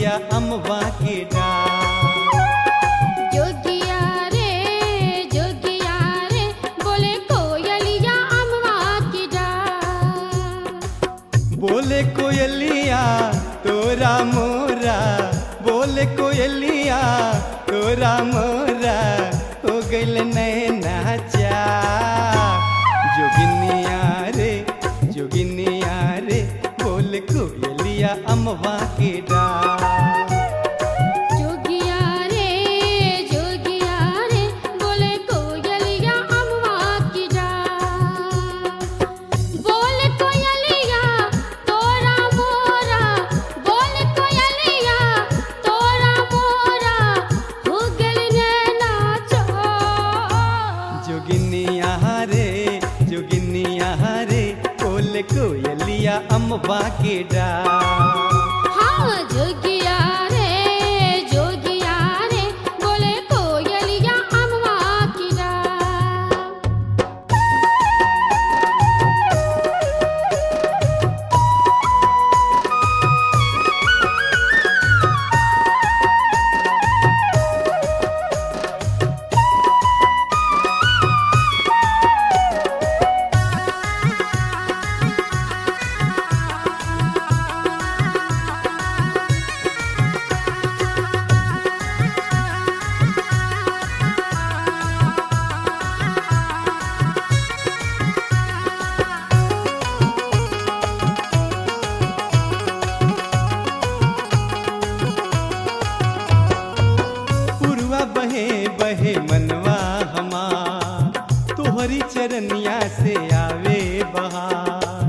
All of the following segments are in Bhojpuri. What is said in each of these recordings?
कोयलिया अमवा के डार जोगिया रे जोगिया रे बोले कोयलिया अमवा की डार बोले कोयलिया तोरा मोरा बोले कोयलिया तोरा मोरा हो गइल नैना चा जोगिनिया रे जोगिनिया रे बोले कोयलिया अमवा के डार जोगिया रे जोगिया रे बोले कोयलिया अमवा की डार बोले कोयलिया तोरा मोरा बोले कोयलिया तोरा मोरा हो गइल नैना चार जोगिनिया रे जोगिनिया रे बोले कोयलिया अमवा के डार हाँ जोगिया रे जोगिया रे बोले कोयलिया अमवा की डार पुरवा बहे बहे मनवा हमार तोहरी चरनिया से आवे बहार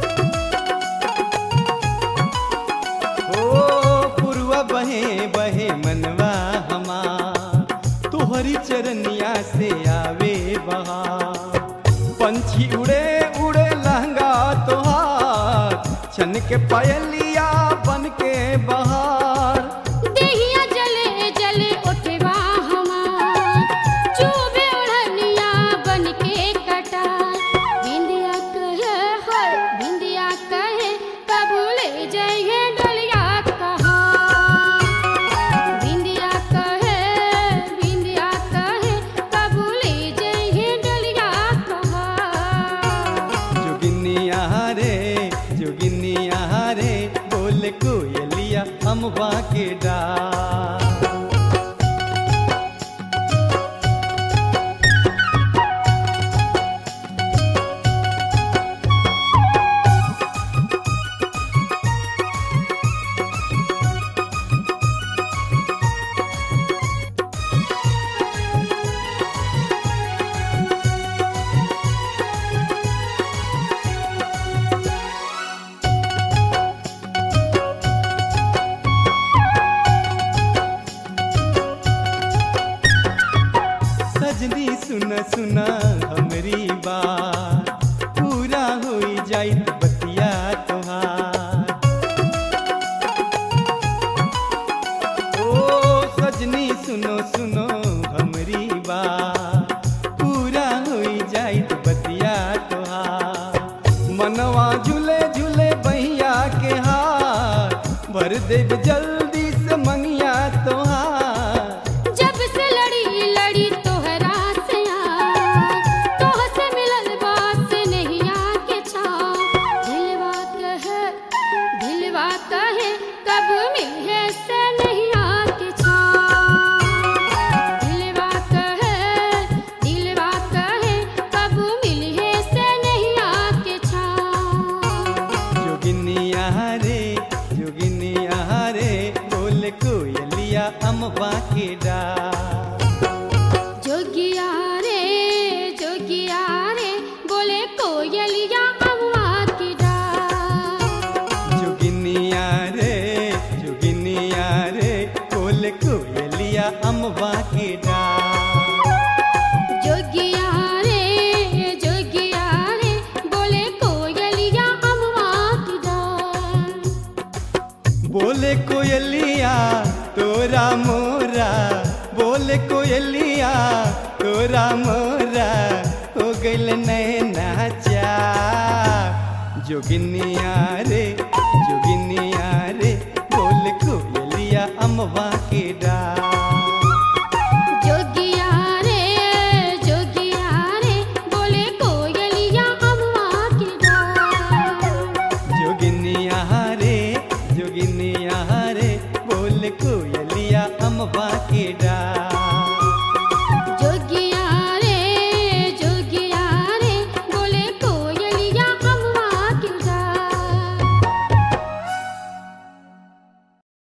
ओ पुरवा बहे बहे मनवा हमार तोहरी चरनिया से आवे बहार पंछी उड़े उड़े लहंगा तोहार छन के पायलिया बन के बहार देहिया जले जले उठवा हमार चूबे उड़निया बन के कटार बिंदिया कहे हर बिंदिया कहे कबूले जइहे डलिया कहा बिंदिया कहे बिंदिया कहे कबूले जइहे डलिया कहा जोगिनिया रे जोगिनिया रे बोले कोयलिया अमवा के डार सजनी सुन सुना हमरी बात पूरा होई जाइत बतिया तोहार ओ सजनी सुनो सुनो हमरी बात पूरा होई जाइत बतिया तोहार मनवा झूले झूले बहिया के हार भर देव जल्दी से मंगिया तोहार जब से लड़ी लड़ी तोहरा से यार तोह से मिलल बात से नहीं आके छा दिलवा कहे दिलवा कहे कब मिले से नहीं आके छा दिलवा कहे दिलवा कहे कब मिले से नहीं आके छा जोगिनिया रे जोगिनिया रे बोले कोयलिया अमवा के डार जोगिया रे जोगिया रे बोले कोयलिया अम्मा की डार जोगिनिया रे जोगिनिया रे बोले कोयलिया अमवा के डार जोगिया रे जोगिया रे बोले कोयलिया अम्मा की डार बोले कोयलिया तोरा मोरा बोले कोयलिया तोरा मोरा हो गइल नैना चा जोगिनिया रे जोगिनिया रे बोल कोयलिया कोयलिया अमवा के डार जोगिया रे जोगिया रे बोले कोयलिया अम्मा की डार जोगिनिया रे जोगिनिया रे बोल कोयलिया अमवा के डार